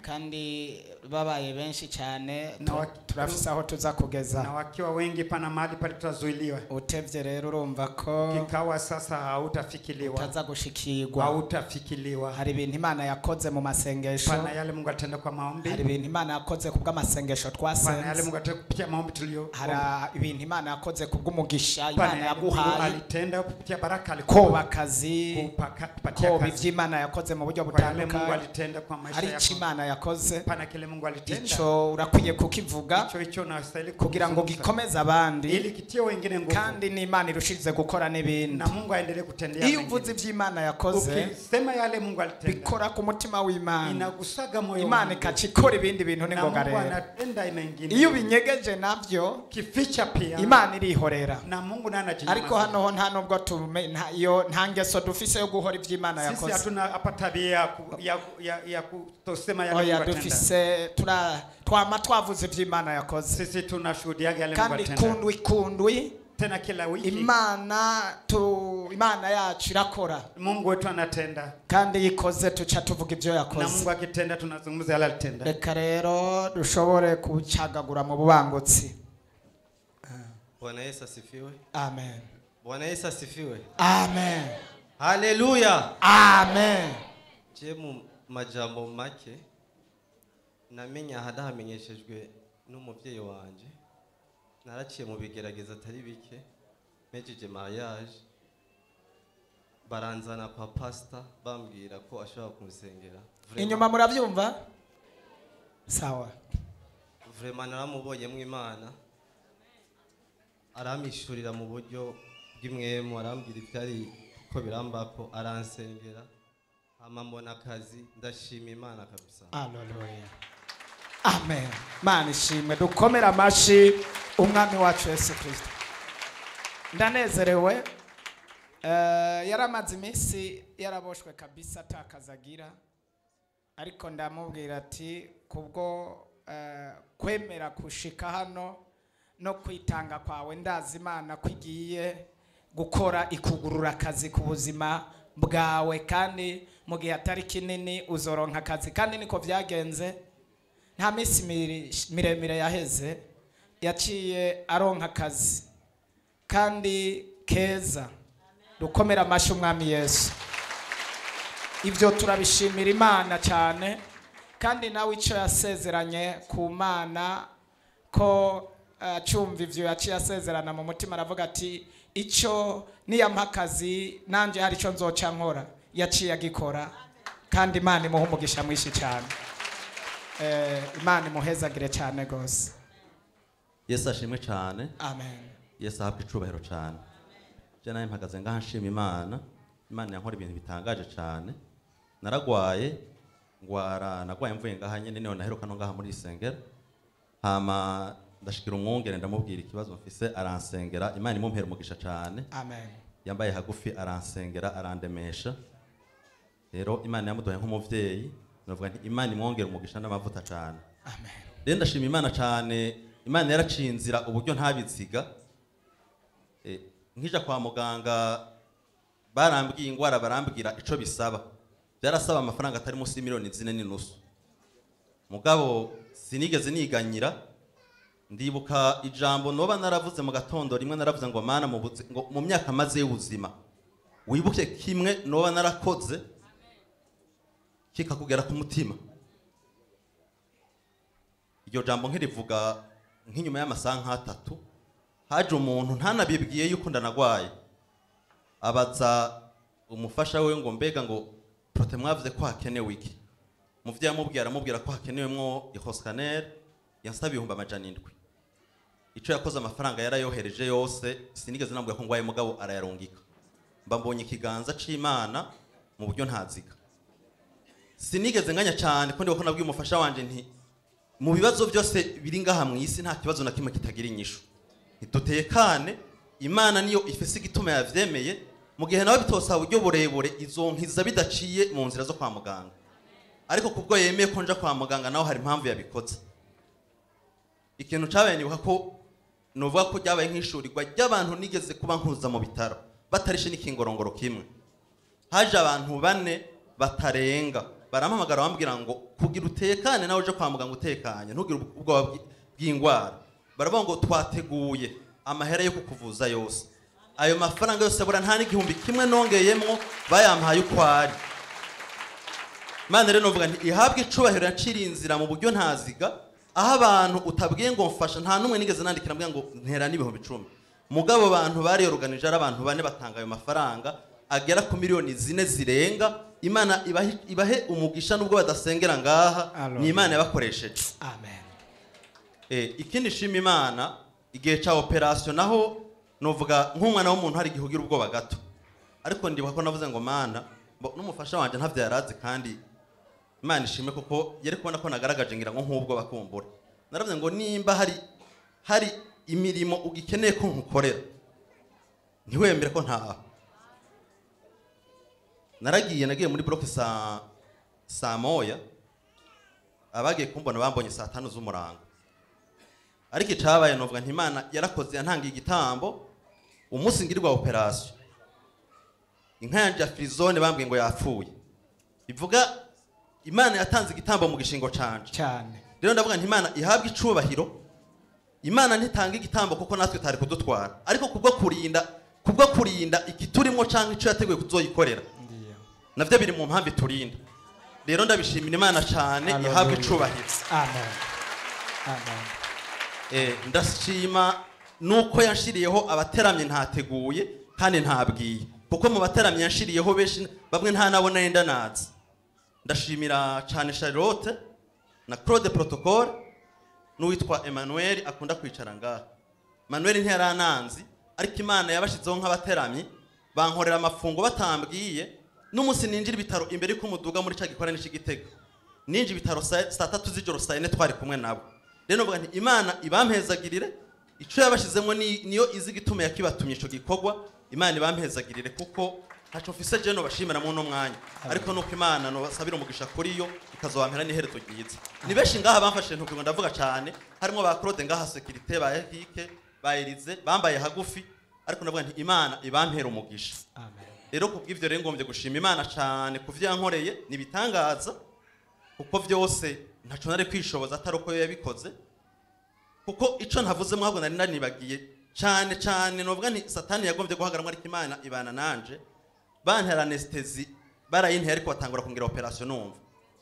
kandi babaye benshi cyane Na wa- turafise aho tuza kugeza na wakiwa wengi pana mahali pale tutazuiliwa utevye rero urumva ko kikawa sasa hautafikiliwa utaza gushikirwa hautafikiliwa hari ibintu imana yakoze mu masengesho pana yale mungu atenda kwa maombi hari ibintu imana yakoze ku bw'amasengesho pana yale twasenze mungu atenda kupitia maombi tulio hari ibintu imana yakoze ku bw'umugisha pana imana yale mungu yaguhaye alitenda kupitia baraka koba alikupa akazi kupaka- kupatia koba kazi ibyo imana yakoze mu buryo kwa yale mungu butandukanye alitenda kwa maisha hari icyo yako imana yakoze pana kile mungu alitenda icyo urakwiye kukivuga icho icho unastahili kugira ngo kuzungumza. gikomeze abandi ili kitie wengine nguvu kandi n'imana irushirize gukora n'ibindi na mungu aendelee kutendea iyo wengine. uvuze iby'imana yakoze ukisema yale mungu alitenda bikora ku mutima w'imana inagusaga moyo wa imana Mungu. ikaca ikora ibindi bintu na n'ingoga mungu rero anatenda mengine iyo ubinyegeje nabyo kificha pia imana irihorera na mungu naye ariko anajinyamaza. hano ho nta nubwo tume nta iyo nta ngeso dufise yo guhora iby'imana sisi yakoze hatuna hapa tabia ya, ku, ya, ya, ya kutosema yale oya mungu atenda dufise tura twama twavuze iby'imana yakoze sisi tunashuhudiaga yale mungu kandi atenda kundwi kundwi tena kila wiki imana tu imana yacu irakora mungu wetu anatenda kandi iyo ikoze tuca tuvuga ibyo na yakoze mungu akitenda tunazungumza yale alitenda reka rero dushobore kucagagura mu bubangutsi Bwana Yesu asifiwe. amen Bwana Yesu asifiwe. amen Haleluya. amen Je mu majambo make namenye ahadahamenyeshejwe n'umuvyeyi wanje naraciye mu bigerageza atari bike mpejeje mariage baranzana kwa pastor bambwira ko ashobora kumusengera Vraiment- inyuma murabyumva sawa vraiment naramubonyemo imana aramishurira mu buryo bw'imwemu arambwira ibyari ko birambako aransengera hama mbona akazi ndashima imana kabisa Haleluya. Amen. Mana ishimwe dukomere amashi umwami wacu Yesu Kristo. Ndanezerewe eh yaramaze iminsi yaraboshwe kabisa atakazagira ariko ndamubwira ati kubwo eh, kwemera kushika hano no kwitanga kwawe ndazi imana kwigiye gukora ikugurura akazi ku buzima bwawe kandi mu gihe atari kinini uzoronka akazi kandi niko byagenze nta minsi miri- miremire yaheze yaciye aronka akazi kandi keza dukomere amashyi umwami yesu ibyo turabishimira imana cyane kandi nawe icyo yasezeranye ku mana ko acyumva ibyo yaciye asezerana mu mutima aravuga ati icyo niyampa akazi nanjye hari icyo nzoca nkora yaciye agikora kandi imana imuha umugisha mwinshi cyane Eh, imana imuhezagire cyane rwose yesu ashimwe cyane amen yesu ahabwa icubahiro cyane je nawe mpagaze ngaha nshima imana imana yankora ibintu bitangaje cyane naragwaye ngwara nagwaye mvuye ngaha nyene niho naheruka no ngaha muri isengero hama ndashikira umwungere ndamubwira ikibazo mfise aransengera imana imumpera umugisha cyane amen yambaye hagufi aransengera arandemesha rero imana yamuduhaye nk'umuvyeyi navuga nti imana imwongera umugisha n'amavuta cyane amen rero ndashima imana cyane imana yaraciye inzira uburyo ntabiziga Eh, nkija kwa muganga barambwiye ingwara barambwira ico bisaba byarasaba amafaranga atari munsi y'imiliyoni zine n'inusu mugabo sinigeze niganyira ndibuka ijambo noba naravuze mu gatondo rimwe naravuze ngo mana mu buzi- ngo mu myaka maze y'ubuzima wibuke kimwe noba narakoze kikakugera ku mutima iryo jambo nkirivuga nk'inyuma y'amasaha nk'atatu haje umuntu ntanabibwiye yuko ndanagwaye abaza umufasha we ngo mbega ngo prote mwavuze ko hakenewe iki muvyo yamubwiye aramubwira ko hakenewemwo ihoscanel yansaba ibihumbi amajana indwi ico yakoze amafaranga yarayohereje yose sinigeze namubwira ko ngwaye mugabo arayarungika mba mbonye ikiganza c'imana mu buryo ntaziga sinigeze nganya cyane ko ndibuka ko nabwiye umufasha wanje nti mu bibazo byose biri ngaha mu isi nta kibazo na kimwe kitagira inyishu ntidutekane imana niyo ifise igituma yavyemeye mu gihe nawe bitosaba uburyo burebure izonkiza bidaciye mu nzira zo kwa muganga ariko kubwo yemeye ko nja kwa muganga naho hari impamvu yabikoze ikintu cabaye nibuka ko novuga ko ryabaye nk'ishurirwa ry'abantu nigeze kuba nkuza mu bitaro batarishe n'ikingorongoro kimwe haje abantu bane batarenga barampamagara bambwira ngo kugira utekane nawe uje kwa muganga utekanye ntugire ubwoba bw'i- bw'indwara baravuga ngo twateguye amahera yo kukuvuza yose ayo mafaranga yose bura nta n'igihumbi kimwe nongeyemwo bayampaye uko ari Imana rero novuga nti ihabwe icubahiro yaciriye inzira mu buryo ntaziga aho abantu utabwiye ngo mfasha nta n'umwe nigeze nandikira mbwira ngo ntera n'ibihumbi icumi mugabo abantu bariyoruganije ari abantu bane batanga ayo mafaranga agera ku miliyoni zine zirenga imana ibahe, ibahe umugisha nubwo badasengera ngaha Alo. ni imana yabakoresheje amen Eh, ikindi shima imana igihe cya operasiyo naho novuga nk'umwana w'umuntu hari igihe ugira ubwoba gato ariko ndibuka ko navuze ngo mana mbo- n'umufasha wanjye ntabyo yarazi kandi imana ishime kuko yari kubona ko nagaragaje ngira ngo nk'ubwo bakumbura naravuze ngo nimba hari hari imirimo ugikeneye ko nkukorera ntiwemere ko ntaha naragiye nagiye muri bloke saa saa moya abagiye kumbona bambonye saa tanu z'umurango ariko icabaye novuga nti imana yarakoze yantangiye igitambo umunsi ngirirwa operasiyo inka yanje ya firizone bambwiye ngo yapfuye bivuga imana yatanze igitambo mu gishingo canje cyane rero ndavuga nti imana ihabwe icubahiro imana ntitanga igitambo kuko natwe tari kudutwara ariko kubwo kurinda kubwo kurinda ikiturimo cyangwa icyo yateguye kuzoyikorera ndiyo navyo biri mu mpamvu iturinda rero ndabishimira imana cyane ihabwe Hallelujah. icubahiro amen amen Eh, ndashima nuko yanshiriyeho abateramye ntateguye kandi ntabwiye kuko mu bateramye yanshiriyeho benshi bamwe nta nabo nari ndanazi ndashimira cyane charlotte na claude protocole n'uwitwa emmanuel akunda kwicara ngaha emmanuel ntiyarananzi ariko imana yabashyizeho nk'abateramyi bankorera amafungo batambwiye n'umunsi ninjira ibitaro imbere y'uko umuduga muri cya gikorane cy'igitego ninjira ibitaro saa saa tatu z'ijoro saa yine twari kumwe nabo rero novuga nti imana ibampezagirire icyo yabashyizemo ni- niyo izi igituma yakibatumye icyo gikorwa imana ibampezagirire kuko ntacyo mfise je nobashimira mu uno mwanya ariko nuko imana nobasabira umugisha kuri yo ikazobampera n'iherezo ryiza ni benshi ngaha bamfashe ntukigo ndavuga cyane harimo ba claude ngaha sekirite ba ehike ba elize bambaye hagufi ariko ndavuga nti imana ibampera umugisha amen rero kubw'ivyo rero ngombye gushima imana cyane ku vyo yankoreye ni ibitangaza kuko vyose ntaco nari kwishoboza atari uko yo yabikoze kuko ico ntavuze mwabwo nari nanibagiye cyane cyane novuga nti satani yagombye guhagaramwo ariko imana ibana nanje bantera anestesi barayinteye ariko batangura kungira operation numva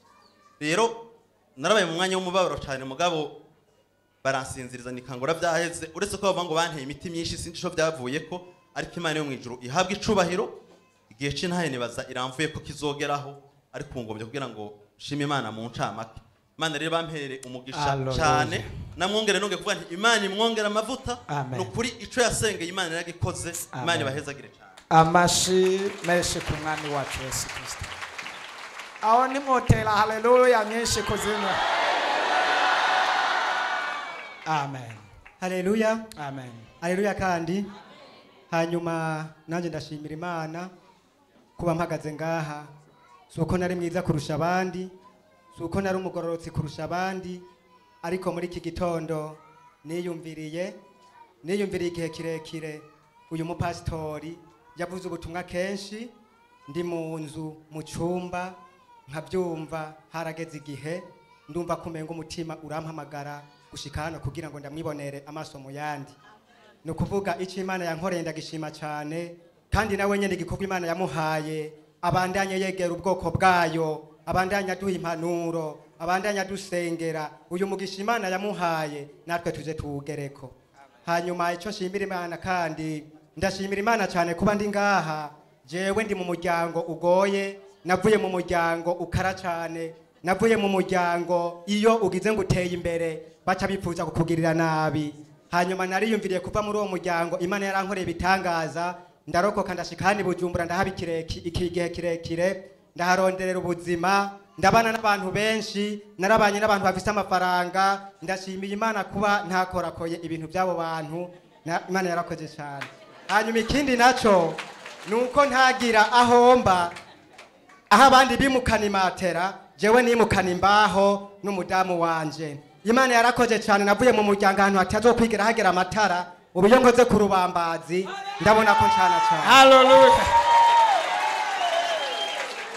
rero narabaye mu mwanya w'umubabaro cyane mugabo baransinziriza nikangura byaheze uretse ko bavuga ngo banteye imiti myinshi sinzi ico byavuye ko ariko imana yo mu ijuru ihabwa icubahiro igihe c'intahe nibaza iramvuye ko kizogeraho ariko ubu ngombye kugira ngo shima imana mu ncamake imana rero bampere umugisha Hallelujah. cyane namwongere nonge kuvuga nti imana imwongere amavuta Amen. ni ukuri ico yasengeye imana yaragikoze imana Amen. ibahezagire cyane amashi menshi ku mwami wacu yesu kirisito aho nimwotera haleluya nyinshi kuzina amen haleluya amen haleluya kandi hanyuma nanjye ndashimira imana kuba mpagaze ngaha si uko nari mwiza kurusha abandi si uko nari umugororotsi kurusha abandi ariko muri iki gitondo niyumviriye niyumviriye igihe kirekire uyu mupasitori yavuze ubutumwa kenshi ndi mu nzu mu cyumba nkabyumva harageze igihe ndumva kumenga umutima urampamagara gushika hano kugira ngo ndamwibonere amaso mu yandi ni ukuvuga icyo imana yankoreye ndagishima cyane kandi nawe nyine igikorwa imana yamuhaye abandanye yegera ubwoko bwayo abandanye aduha impanuro abandanye adusengera uyu mugisha imana yamuhaye natwe tuze tuwugereko hanyuma icyo nshimira imana kandi ndashimira imana cyane kuba ndi ngaha jewe ndi mu muryango ugoye navuye mu muryango ukara cyane navuye mu muryango iyo ugize ngo uteye imbere baca bifuza kukugirira nabi hanyuma nariyumviriye kuva muri uwo muryango imana yarankoreye ibitangaza ndarokoka ndashika hano i bujumbura ndahaba ikireki- iki gihe kirekire ndaharonderera ubuzima ndabana n'abantu benshi narabanye n'abantu bafite amafaranga ndashimiye imana kuba ntakorakoye ibintu by'abo bantu na- imana yarakoze cyane hanyuma ikindi nacyo ni uko ntagira aho mba aho abandi bimukana imatera jewe nimukana imbaho n'umudamu wanje imana yarakoze cyane navuye mu muryango ahantu hatazokwigira hagera amatara ubu iyo nkoze ku rubambazi ndabona ko ncana cyane haleluya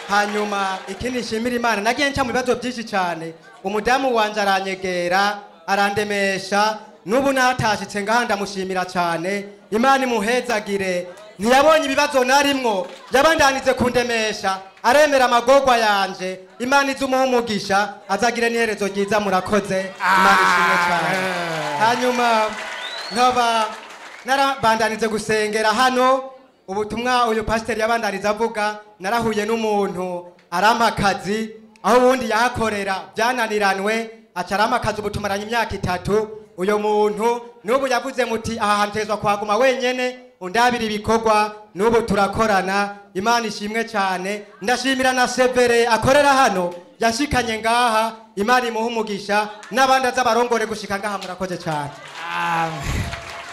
hanyuma ikindi nshimira imana nagiye nca mu bibazo byinshi cyane umudamu wanje aranyegera arandemesha n'ubu natashitse ngaha ndamushimira cyane imana imuhezagire ntiyabonye ibibazo narimwo yabandanize kundemesha aremera amagorwa yanje imana izumuha umugisha azagire n'iherezo ryiza murakoze imana ishimwe cyane hanyuma nkaba narabandanize gusengera hano ubutumwa uyu pasiteri yabandaniza avuga narahuye n'umuntu arampa akazi aho ubundi yahakorera byananiranwe aca arampa akazi ubu tumaranye imyaka itatu uyu muntu n'ubu yavuze muti aha hantu hezwa kuhaguma wenyene undabira ibikorwa n'ubu turakorana imana ishimwe cyane ndashimira na severe akorera hano yashikanye ngaha imana imuha umugisha n'abandi azabarongore gushika ngaha murakoze cyane Amen.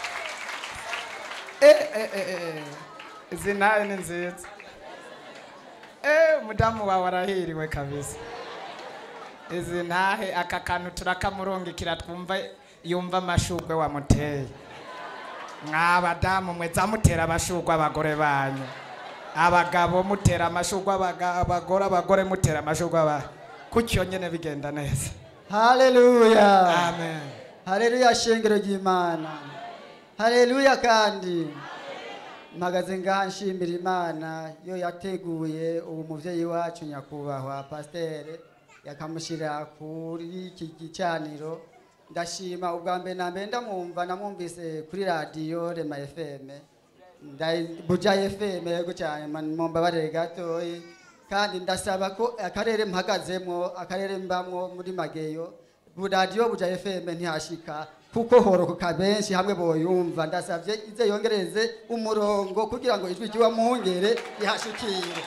Eh, eh, eh, eh. izi nawe ni nziza Eh, umudamu wawe arahiriwe kabisa izi ntahe aka kantu turakamurungikira twumva yumva amashugwe wamuteye mwabadamu mwe zamutera amashugwe abagore banyu abagabo mutera amashugwe abaga- abagore abagore mutera amashugwe aba kutyo nyene bigenda neza haleluya amen haleluya shengero ry'imana haleluya kandi mpagaze ngaha nshimira imana yo yateguye ubu muvyeyi wacu nyakubahwa pasiteri yakamushyira kuri iki gicaniro ndashima ubwa mbere na mbere ndamwumva namwumvise kuri radiyo rema fm Nda- buja fm yego cyane man- mumbabarire gatoyi kandi ndasaba ko akarere mpagazemo akarere mbamwo muri mageyo bu radiyo buja fm ntihashika kuko horokoka benshi hamwe boyumva ndasabye ize yongereze umurongo kugira ngo ijwi ry'uwa muhungere rihashikire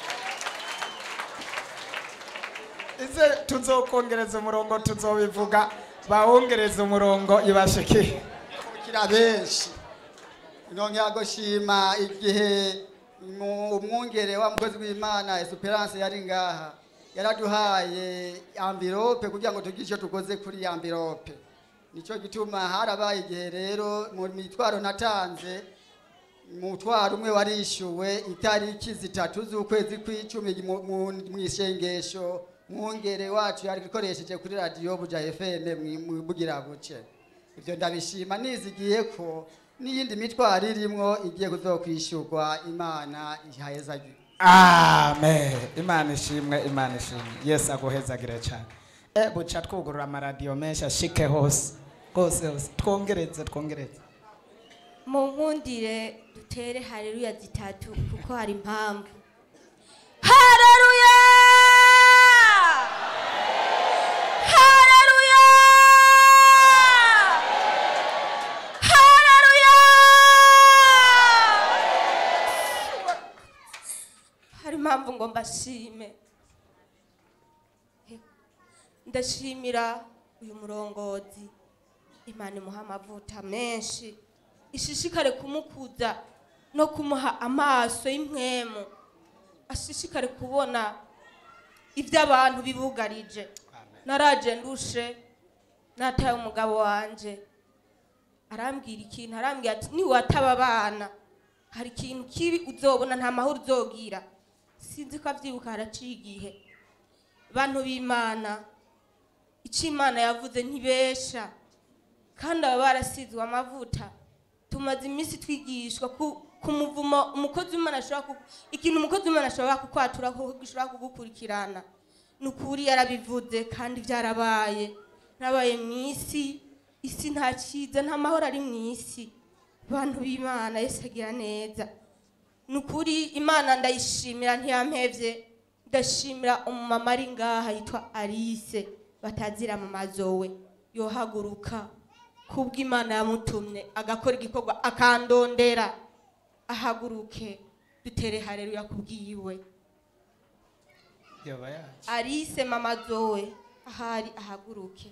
ize tuzokongereza umurongo tuzobivuga bawongereza umurongo ibashikire kira benshi nongera gushima igihe mu- umwungere wa mukozi w'imana esperance yari ngaha yaraduhaye amvirope kugira ngo tugire icyo tukoze kuri iyi amvirope nicyo gituma harabaye igihe rero mu mitwaro natanze umutwaro umwe warishyuwe itariki zitatu z'ukwezi kw'icumi mu- mu mu isengesho mwungere wacu yari ikoresheje kuri radiyo buja fm mu bugira buce ibyo ndabishima nizigiye ko n'iyindi mitwaro irimwo igiye kuzokwishyurwa imana ihayezagira amen imana ishimwe imana ishimwe yesu aguhezagire cyane e buca twugurura amaradiyo menshi ashike hose hose hose twongereze twongereze mu nkundire dutere hareruya zitatu kuko hari impamvu hareruya hareruya hareruya hari impamvu ngo mbashime ndashimira uyu murongozi imana imuha amavuta menshi ishishikare kumukuza no kumuha amaso y'impwemu ashishikare kubona ibyo abantu bibugarije naraje ndushe nataye umugabo wanje arambwira ikintu arambwira ati niwataba abana hari ikintu kibi uzobona nta mahoro uzogira sinzi ko abyibuka haraciye igihe bantu b'imana icyo imana yavuze ntibesha kandi baba barasizwe amavuta tumaze iminsi twigishwa ku ku muvumo umukozi w'imana ashobora ku ikintu umukozi w'imana ashobora kukwatura ko gishobora kugukurikirana ni ukuri yarabivuze kandi byarabaye nabaye mu isi isi nta cyiza nta mahoro ari mu isi abantu b'imana yesu agira neza ni ukuri imana ndayishimira ntiyampevye ndashimira umumama ari ngaha yitwa alice batazira mu mazowe yohaguruka kubwo imana yamutumye agakora igikorwa akandondera ahaguruke dutere hareruya kubwiwe yoba yacu alice mama zowe ahari ahaguruke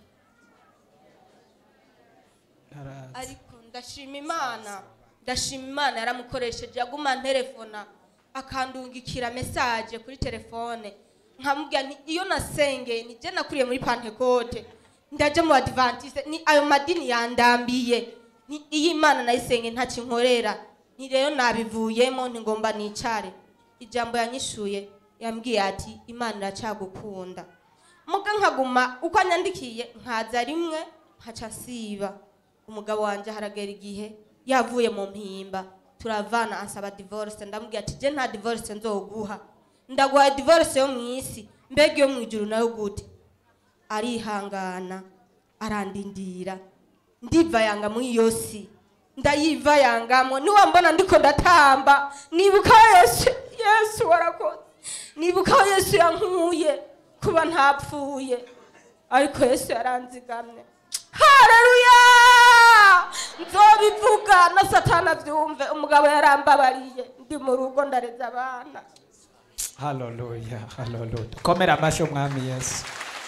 ntarazi ariko ndashima imana ndashima imana yaramukoresheje yaguma nterefona akandungikira mesaje kuri telefone nkamubwira nti iyo nasengeye nijye nakuriye muri pantekote ndaje mu adventiste ni ayo madini yandambiye ni iyi imana nayisenge ntakinkorera ni rero nabivuyemo ntigomba nicare ijambo yanyishuye yambwiye ati imana iracagukunda muga nkaguma uko anyandikiye nkaza rimwe nkaca siba umugabo wanjye haragera igihe yavuye mu mpimba turavana ansaba divorce ndamubwira ati je nta divorce nzoguha ndaguha divorce yo mu isi mbega iyo mu ijuru nayo gute arihangana arandindira ndiva yanga muri iyo si ndayiva yangamo niwambona ndiko ndatamba nibuka yesu yesu warakoze nibuka aho yesu yankuye kuba ntapfuye ariko yesu yaranzigamye hareruya nzobivuga na satana abyumve umugabo yarambabariye ndi mu rugo ndareza abana haleluya haleluya komera amashyi umwami yesu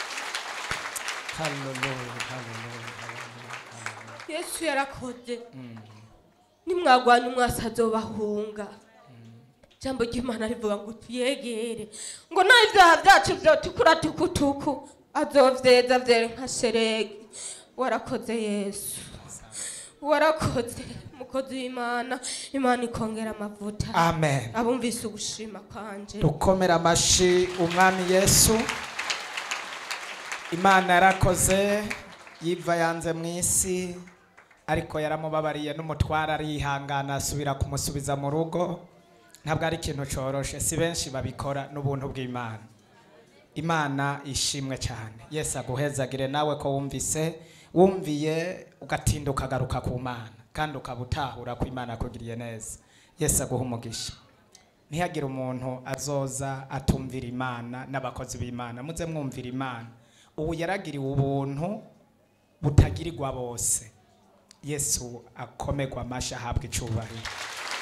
haleluya haleluya haleluya yesu yarakoze nimwagwanya umwasi azobahunga ijambo ry'imana rivuga ngo tuyegere ngo naho ibyaha byacu byotukura tukutuku azovyeza vyere nka sheregi warakoze yesu warakoze mukozi w'imana imana ikongera amavuta amen abumvise ugushima kwanje dukomera amashyi umwami yesu imana yarakoze yiva yanze mu isi ariko yaramubabariye n'umutwara arihangana asubira kumusubiza mu rugo ntabwo ari ikintu cyoroshe si benshi babikora n'ubuntu bw'imana imana ishimwe cyane yesu aguhezagire nawe ko wumvise wumviye ugatinda ukagaruka ku mana kandi ukaba utahura ko imana yakugiriye neza yesu aguha umugisha ntihagire umuntu azoza atumvira imana n'abakozi b'imana muze mwumvira imana ubu yaragiriwe ubuntu butagirirwa bose yesu akomerwa amashyi ahabwa icyubahiro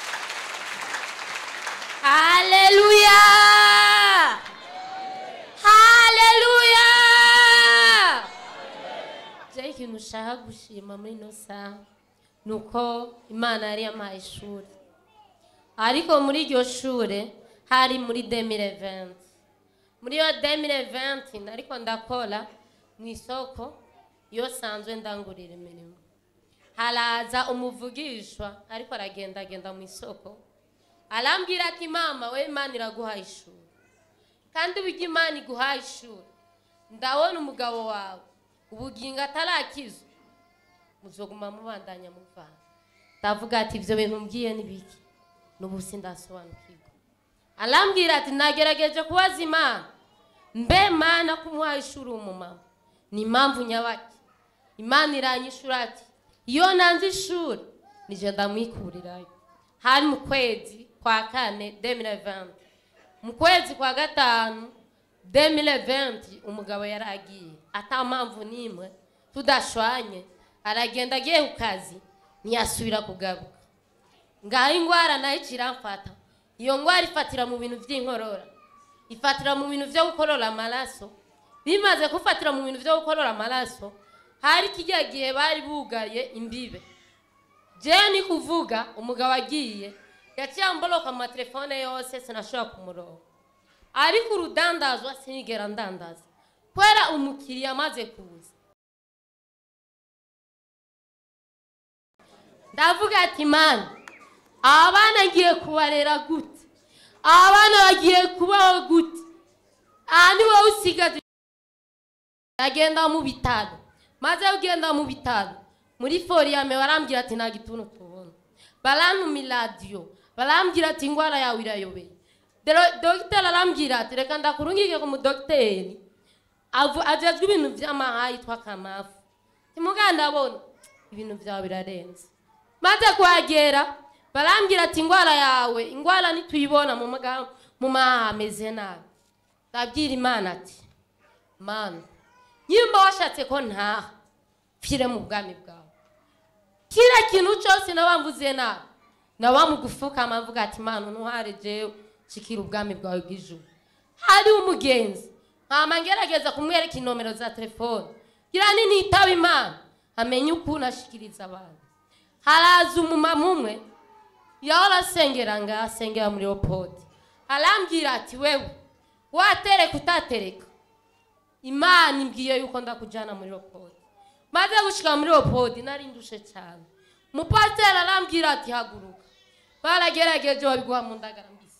Haleluya! Haleluya! Je ikintu ushaka gushima muri ino saha ni uko imana yari yampaye ishuri ariko muri iryo shure hari muri 2020 muri iyo 2020 nariko ndakora mu isoko iyo sanzwe ndangurira imirimo haraza umuvugishwa ariko aragendagenda mu isoko arambwira ati mama we imana iraguha ishuri kandi uburyo imana iguhaye ishuri ndabona umugabo wawe ubugingo atarakizwa muzoguma mubandanya muvana ndavuga ati ibyo bintu mbwiye ni biki n'ubu sindasobanukirwa arambwira ati nagerageje kubaza imana mbe mana kumuha ishuri umumama ni impamvu nyabaki imana iranyishura ati iyo nanze ishuri nije ndamwikurirayo hari mu kwezi kwa kane 2020 mu kwezi kwa gatanu 2020 umugabo yaragiye ata mpamvu n'imwe tudashwanye aragenda agiye ku kazi ntiyasubira kugaruka ngaho indwara nayo ikiramfata iyo ndwara ifatira mu bintu by'inkorora ifatira mu bintu byo gukorora amaraso bimaze gufatira mu bintu byo gukorora amaraso hari kijya gihe bari bugaye imbibe jewe ni kuvuga umugabo agiye yaciye amboloka mu matelefone yose sinashobora kumurongo ariko urudandazwa sinigera ndandaza kubera umukiriya amaze kuza ndavuga ati mana aba bana ngiye kubarera gute aba bana bagiye kubaho gute aha ni wowe usigaje agenda mu bitaro maze ugenda mu bitaro muri foriyame barambwira ati nta gituntu tubona barantuma iradiyo barambwira ati indwara yawe irayobeye Dero- dogiteri arambwira ati reka ndakurungike ku mudogiteri avu- ajejwe ibintu by'amahayi yitwa kamafu timuganda ndabona ibintu byawe birarenze maze kuhagera barambwira ati indwara yawe indwara nituyibona mu maga- mu mahaha hameze nabi ndabwira imana ati mana nyimba washatse ko ntaha pfire mu bwami bwawe kila kintu cyose nabambuze nabi nabamugufukama mvuga ati mana ntuhare jewe shikira ubwami bwawe bw'ijuru hari umugenzi nkama ngerageza kumwereka inomero za telefone gira ni nitaba imana amenye ukuntu ashikiriza abantu haraza umumama umwe yahora asengera ngaha asengera muri opodi arambwira ati wewe watereka utatereka imana imbwiye yuko ndakujyana muri opodi maze gushika muri opodi nari ndushe cyane umupasiteri arambwira ati haguruka baragerageje babiguha mu ndagara mbisi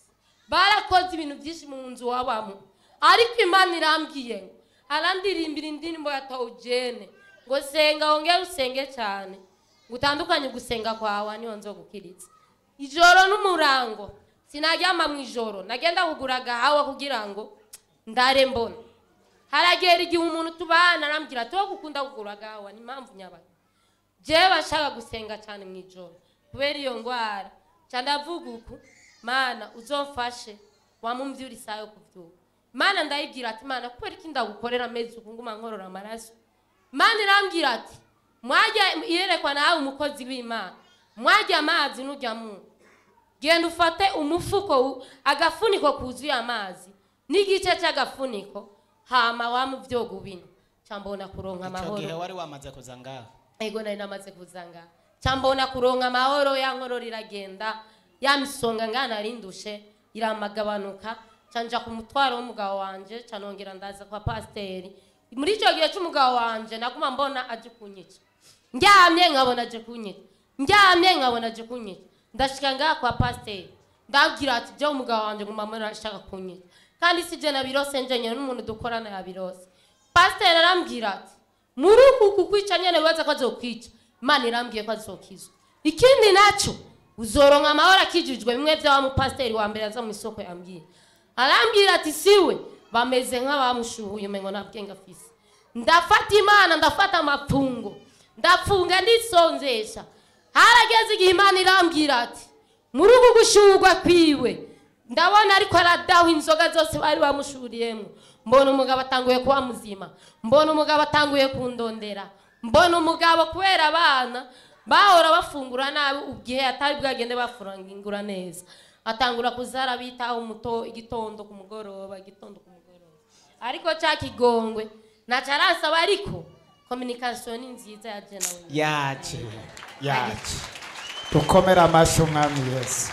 barakoze ibintu byinshi mu nzu wabamo ariko imana irambwiye ngo arandirimbira indirimbo ya tawujene ngo senga wongere usenge cyane ngo utandukanye gusenga kwawe niyo nzogukiritse ijoro n'umurango sinaryama mu ijoro nagenda kugura agahawa kugira ngo ndare mbona haragera igihe umuntu tubana arambwira ati wowe gukunda kugura agahawa ni impamvu nyabaga jewe bashaka gusenga cyane mu ijoro kubera iyo ndwara ca ndavuga uku mana uzomfashe wamumvyura isaha yo kuvyuka mana ndayibwira ati mana kubera iki ndagukorera amezi uku nguma nkorora amaraso mana irambwira ati mwajya iyerekwa nawe umukozi w'imana mwajya amazi n'ujya mu genda ufate umufuko wu- agafuniko kuzuye amazi n'igice cy'agafuniko hama wamuvyoga ubino cambona kuronka icyo amahoro gihe wari wamaze kuza ngaha ego nari namaze kuzanga cyambona kuronka amahoro ya nkorora iragenda ya misonga ngana narindushe iramagabanuka canja ku mutwaro w'umugabo wanje canongera ndaza kwa pasiteri muri icyo gihe cy'umugabo wanje naguma mbona aje kunyica ndyamye nkabona aje kunyica ndyamye nkabona aje kunyica ndashika ngaha kwa pasiteri ndabwira ati byo umugabo wanje nguma mbona ashaka kunyica kandi si je nabirose njenyene n'umuntu dukorana yabirose pasiteri arambwira ati muri uku kukwica nyene wibaza ko azokwica imana irambwiye ko azokizwa ikindi naco uzoronka amahoro akijijwe bimwe vya mupasiteri wa mbere aza mu isoko yambwiye arambwira ati siwe bameze nk'abamushuhuye umengo nta bwenge afise ndafata imana ndafata amapfungo ndafunga ndisonzesha harageze igihe imana irambwira ati muri uku gushurwa kwiwe ndabona ariko aradaho inzoga zose bari bamushuriyemo mbona umugabo atanguye kuba muzima mbona umugabo atanguye kundondera mbona umugabo kubera abana bahora bafungura nabi ubwihe atari bwagende bafungura neza atangura kuzara bitaho umuto igitondo ku mugoroba igitondo ku mugoroba ariko cya kigongwe ntacyo arasaba ariko kominikasiyo ni nziza ya jena we yaje yaje dukomere amashyi umwami yesu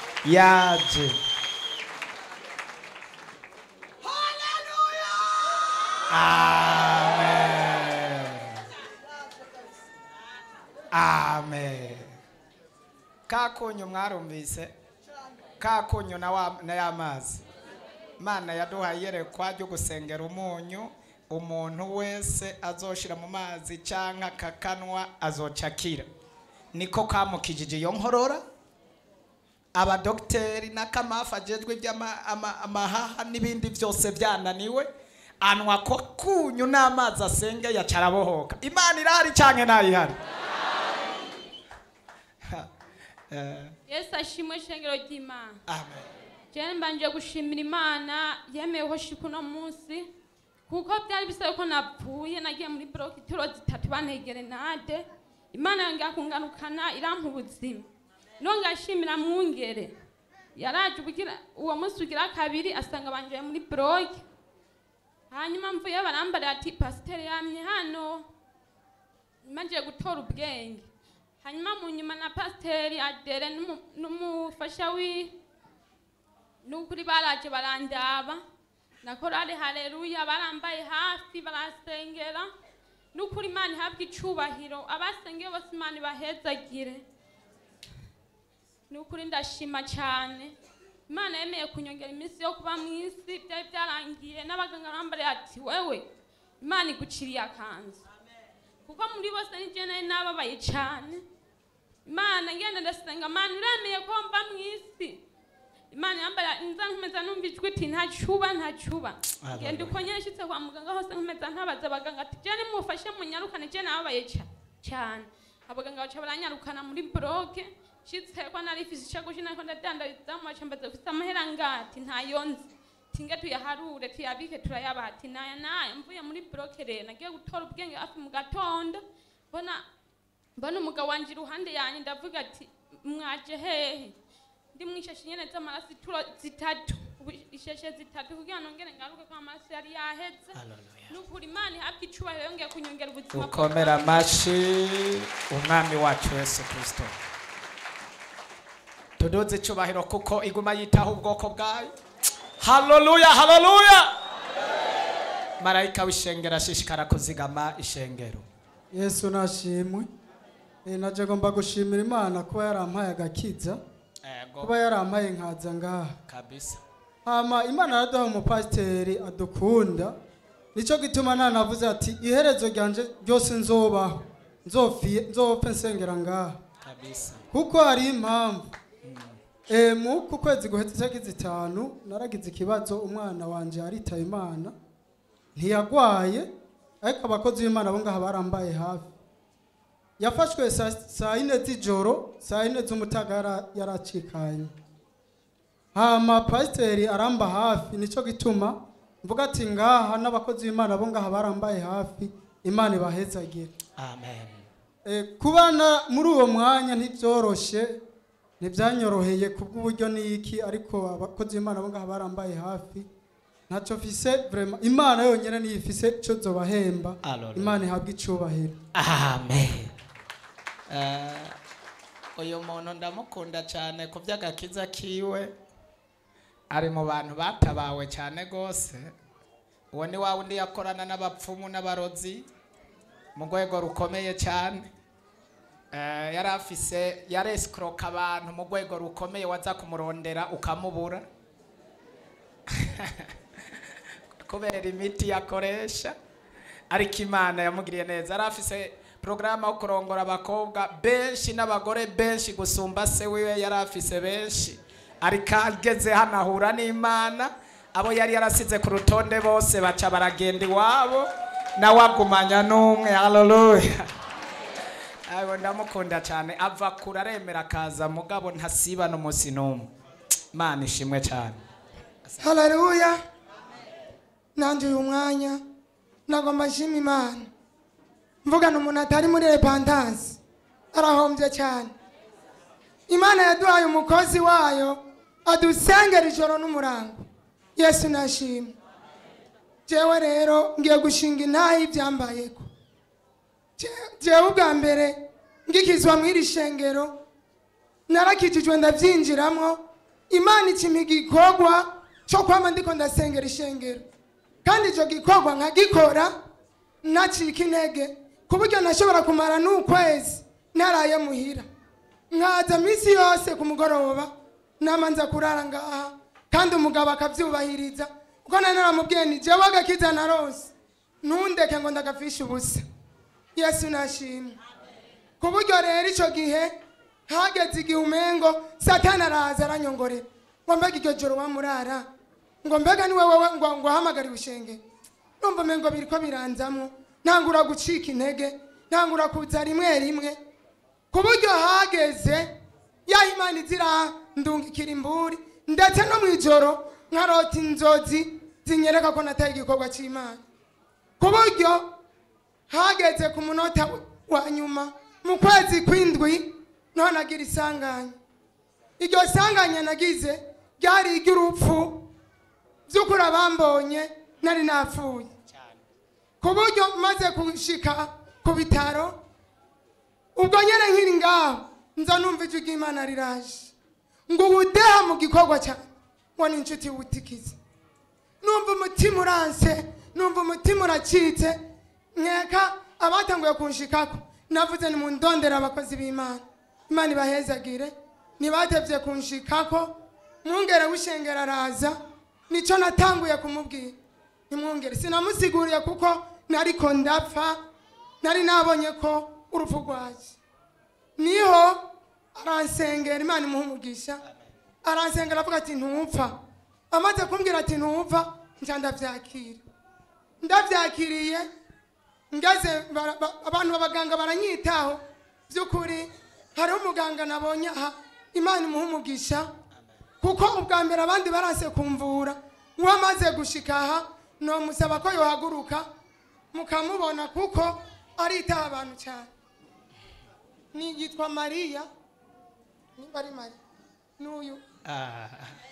yaje amen amen ka kunyu mwarumvise ka kunyu na wa- na ya mazi imana yaduhaye iyerekwa ryo gusengera umunyu umuntu wese azoshira mu mazi cyangwa akakanwa azoca akira niko kamukijije iyo nkorora abadogiteri n'akamafu agejwe iby'amahaha n'ibindi byose byananiwe anywa ko kunyu n'amazi asenge yaca arabohoka imana irahari cyangwa ntayihari Eh, yesu ashimwe ishengero ry'imana amen jene mbanje gushimira imana yemeyeho shiku uno munsi kuko byari bisaba ko napfuye nagiye muri buroke ituro zitatu bantegere nade imana yongera kunganukana irampa ubuzima no ngashimira mwungere yaraje ubugira uwo munsi ugira kabiri asanga banjoye muri buroke hanyuma mvuye barambarira ati pasiteri yamye hano imaze gutora ubwenge hanyuma mu nyuma na pasiteri adere n'umu- n'umufasha wi n'ukuri baraje barandaba na korari hareruya barambaye hafi barasengera n'ukuri imana ihabwa icubahiro abasengeye bose imana ibahezagire n'ukuri ndashima cyane imana yemeye kunyongera iminsi yo kuba mu isi byari byarangiye n'abaganga bambariye ati wewe imana iguciriye akanzu kuko muri bose nijye nari nababaye cyane imana ngenda ndasenga imana iremeye ko mba mu isi imana yambara nza nkomeza numva ijwi iti ntacuba ntacuba ngenda uko nyine nshyitse kwa muganga hose nkomeza ntabaza abaganga ati jene mufashe munyarukane jene nababaye ca- cyane abaganga baca baranyarukana muri buroke nshyitse ko nari ifise ishakoshi nariko ndadandarizamo baca mbaza ufise amahera ngati ntayo nzi tinge tuyaharure tuyabike turayabaha ati naya naya mvuye muri buroke rero nagiye gutora ubwenge hafi mu gatondo mbona mbona umugabo wanje iruhande yanjye ndavuga ati mwaje hehe ndi mu ishashe nyene z'amaraso ituro zitatu ubu ishashe zitatu kugira nongere ngaruke ko amaraso yari yaheze nukuri imana ihabwa icubahiro yongeye kunyongera ubuzima dukomere amashyi umwami wacu yesu kirisito tuduze icubahiro kuko iguma yitaho ubwoko bwayo haleluya haleluya marayika w'ishengero ashishikara kuzigama ishengero yesu nashimwe Eh, naje ngomba gushimira imana kuba yarampaye agakiza Ego. kuba yarampaye nkaza ngaha kabisa hama imana yaraduha umupasiteri adukunda nicyo gituma nanavuze ati iherezo ryanje ryose nzobaho nzopfi- nzopfe nsengera ngaha kabisa kuko hari impamvu Eh, mu ku kwezi guhetse itariki zitanu naragize ikibazo umwana wanje aritaye imana ntiyagwaye ariko abakozi b'imana bo ngaha barambaye hafi yafashwe saa saa yine z'ijoro saa yine z'umutaga yara- yaracikanye hama pasiteri aramba hafi nicyo gituma mvuga ati ngaha n'abakozi b'imana bo ngaha barambaye hafi imana ibahezagire amen Eh, kubana muri uwo mwanya ntibyoroshe ntibyanyoroheye kubw'uburyo n'iki ariko abakozi b'imana bo ngaha barambaye hafi ntacyo mfise vraiment imana yonyine niyo ifise icyo zobahemba Hallelujah. imana ihabwa icubahiro amen Eh, uyu muntu ndamukunda cyane ku by'agakiza kiwe ari mu bantu batabawe cyane rwose uwo ni wa wundi yakorana n'abapfumu n'abarozi mu rwego rukomeye cyane Eh, yari afise yaresikoroka abantu mu rwego rukomeye waza kumurondera ukamubura kubera imiti yakoresha ariko imana yamugiriye neza yari afise porogaramu yo kurongora abakobwa benshi n'abagore benshi gusumba se wiwe yari afise benshi ariko ageze hano ahura n'imana abo yari yarasize ku rutonde bose baca baragenda iwabo nawe agumanya n'umwe haleluya ayo ndamukunda cyane ava kure aremera akaza mugabo ntasiba n'umunsi n'umwe imana ishimwe cyane haleluya nanjye uyu mwanya nagomba nshima imana mvugana umuntu atari muri repantansi arahombye cyane imana yaduhaye umukozi wayo adusengera ijoro n'umurango yesu nashima jewe rero ngiye gushinga intaha y'ibyambayeko Je- jewe ubwa mbere ngikizwa mu iri shengero narakijijwe ndabyinjiramo imana ikimpa igikorwa cyo kwama ndiko ndasengera ishengero kandi icyo gikorwa nkagikora ntacika intege ku buryo nashobora kumara n'ukwezi ntaraye muhira nkaza minsi yose ku mugoroba namanza kurara ngaha kandi umugabo akabyubahiriza kuko nari naramubwiye ni jewe agakiza na rose ntundeke ngo ndagapfishe ubusa yesu nashimwe ku buryo rero icyo gihe hageze igihe umengo satani araza aranyongorera ngo mbega iryo joro wamurara ngo mbega ni wowe ngo ngo wahamagariwe ishenge numva umengo biri ko biranzamo ntangura gucika intege ntangura kuza rimwe rimwe ku buryo hageze yaho imana izira ndungikira imburi ndetse no mu ijoro nkarota inzozi zinyereka ko nataye igikorwa cy'imana ku buryo hageze ku munota wa nyuma mu kwezi kw'indwi niho nagira isanganya iryo sanganya nagize ryari iry'urupfu by'ukuri abambonye nari napfuye ku buryo maze gushika ku bitaro ubwo nyine nkiri ngaho nza numva ijwi ry'imana riraje ngo ubudeha mu gikorwa cyane ngo ni inshuti wutikize numva umutima uranse numva umutima uracitse nkeka abatanguye kunshikako navuze ni mu ndondera abakozi b'imana imana ibahezagire ntibatevye kunshikako mwungere w'ishengero araza nico natanguye kumubwira nimwungere sinamusiguriye kuko nariko ndapfa nari nabonye ko urupfu rwaje niho aransengera imana imuha umugisha aransengera avuga ati ntupfa amaze kumbwira ati ntupfa nca ndavyakira ndavyakiriye ngeze bara- ba- abantu b'abaganga baranyitaho by'ukuri hariho umuganga nabonye aha imana imuha umugisha kuko ubwa mbere abandi baranse kumvura uwamaze gushika aha nomusaba ko yohaguruka mukamubona kuko aritaha abantu cyane ni yitwa mariya niba ari mariya n'uyu Ah.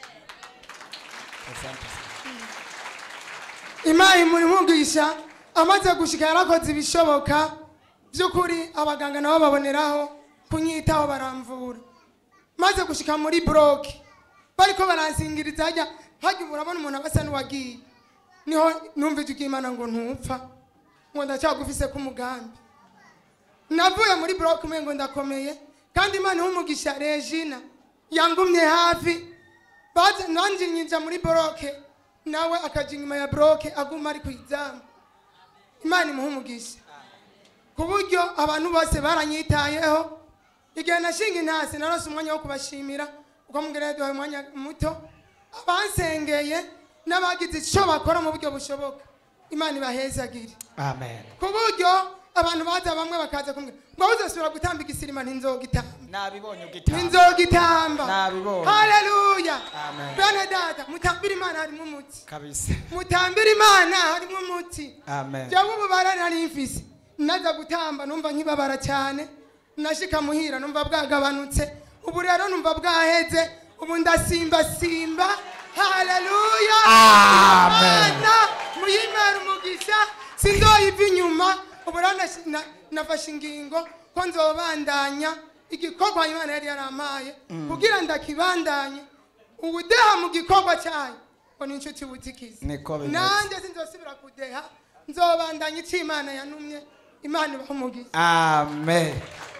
Asante sana. imana imuri mwigisha amaze gushika yarakoze ibishoboka by'ukuri abaganga nabo baboneraho kunyitaho baramvura maze gushika muri buroke bariko baransingiriza hajya hajya urabona umuntu aba asa n'uwagiye niho numva ijwi ry'imana ngo ntupfa ngo ndacyagufise k'umugambi navuye muri buroke umwe ngo ndakomeye kandi imana ihumugisha regina yangumye hafi baza nanjye nyinja muri boroke nawe akaja inyuma ya boroke aguma ari ku izamu imana imuha umugisha ku buryo abantu bose baranyitayeho igihe nashinga intasi narose umwanya wo kubashimira kuko mubwira duhaye umwanya muto abansengeye n'abagize icyo bakora mu buryo bushoboka imana ibahezagire amen ku buryo abantu baza bamwe bakaza kumwe ngo uzasubira gutamba igisirima ntinzogitamba nabibonye ugitamba ntinzogitamba Nabibonye. haleluya Amen. bene data mutambire imana harimo umuti kabisa mutambire imana harimo umuti amen jewe ububara nari mfise naza gutamba numva nkibabara cyane nashika muhira numva bwagabanutse ubu rero numva bwaheze ubu ndasimbasimba haleluya Amen. imana muyimera umugisha sinzoyiva inyuma ubu rero nashi- na- nafashe ingingo ko nzobandanya igikorwa imana yari yarampaye kugira ndakibandanye ubudeha mu gikorwa cyayo ngo ni inshuti butikiza Niko bimeze. nanjye sinzosubira kudeha nzobandanya icyo imana yanumye imana ibaha umugisha amen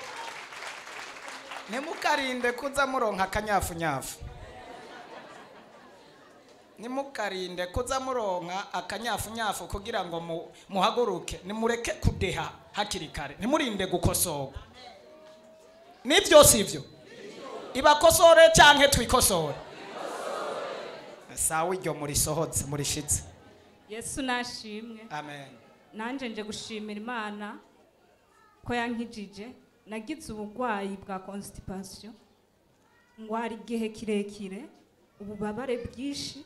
ntimukarinde kuza muronka akanyafunyafu ntimukarinde kuza muronka akanyafunyafu kugira ngo mu- muhaguruke nimureke kudeha hakiri kare ntimurinde gukosorwa nibyo si byo ibakosore cyangwa twikosore sawa iryo murisohotse murishitse yesu nashimwe amen nanjye nje gushimira imana ko yankijije nagize uburwayi bwa constipation ngwara igihe kirekire ububabare bwinshi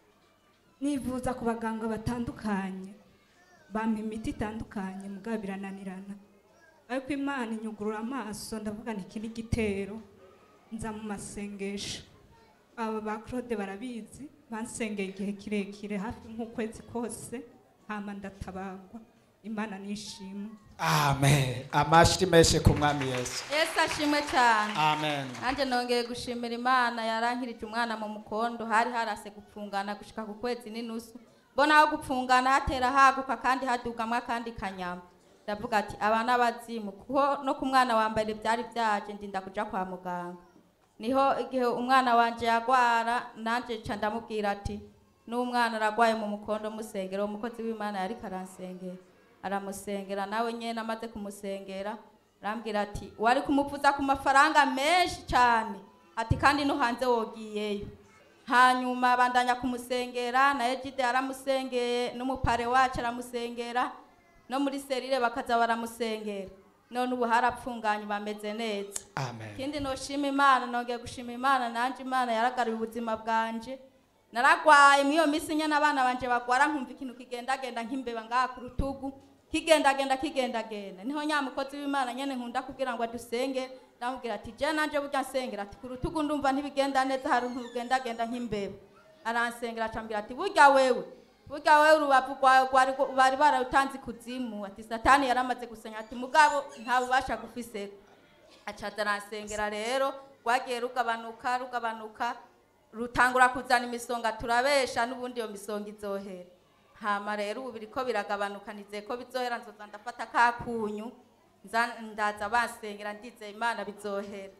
nivuza ku baganga batandukanye bampa imiti itandukanye mugabo birananirana ariko imana inyugurura amaso ndavuga nti iki ni igitero nza mu masengesho aba ba claude barabizi bansengeye igihe kirekire hafi nk'ukwezi kose hama ndatabagwa imana nishimwe amen amashyi menshi ku mwami yesu yesu ashimwe cyane amen nanjye nongeye gushimira imana yarankirije umwana mu mukondo hari harase gupfungana gushika ku kwezi n'inusu mbona aho gupfungana hatera haguka kandi hadugamwa akandi kanyama ndavuga ati aba n'abazimu kuko no ku mwana wa mbere byari byaje ndinda kuja kwa muganga niho igihe umwana wanje yagwara nanjye nca ndamubwira ati n'umwana aragwaye mu mukondo musengera uwo mukozi w'imana yariko aransengera aramusengera nawe nyene amaze kumusengera arambwira ati wari kumuvuza ku mafaranga menshi cyane ati kandi no hanze wogiyeyo hanyuma bandanya kumusengera na ejide yaramusengeye n'umupare wacu aramusengera no muri serire bakaza baramusengera none ubu harapfunganye bameze neza amen ikindi noshima imana nongeye gushima imana nanje imana yaragaruye ubuzima bwanje naragwaye muri iyo minsi nyine abana banje bagwara nkumva ikintu kigendagenda nk'imbeba ngaha ku rutugu kigendagenda kigendagenda niho nyamukozi w'imana nyene nkunda kugira ngo adusenge ndamubwira ati je nanje burya nsengera ati ku rutugu ndumva ntibigenda neza hari nturugendagenda nk'imbeba aransengera acambwira ati burya wewe burya wewe urubavu rwawe rwari bari bararutanze ikuzimu ati satani yaramaze gusenya ati mugabo nta bubasha gufiseko acaza aransengera rero rwagiye rugabanuka rugabanuka rutangura kuzana imisonga turabesha n'ubundi iyo misonga izohera hama rero ubu biriko biragabanuka nizeye ko bizohera nzoza ndafata kakunyu nza- ndaza basengera ndizeye imana bizohera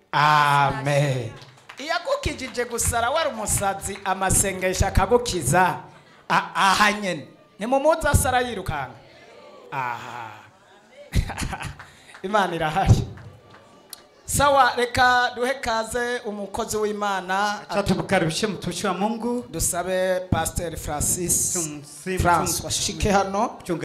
amen iyo agukijije gusara wari umusazi amasengesho akagukiza a- aha nyene nimumuzi asara yirukanga aha imana irahari sawa reka duhe kaze umukozi w'imana Acha tumkaribishe mtumishi wa Mungu dusabe pasiteri francis Tumsifu- francois shike hano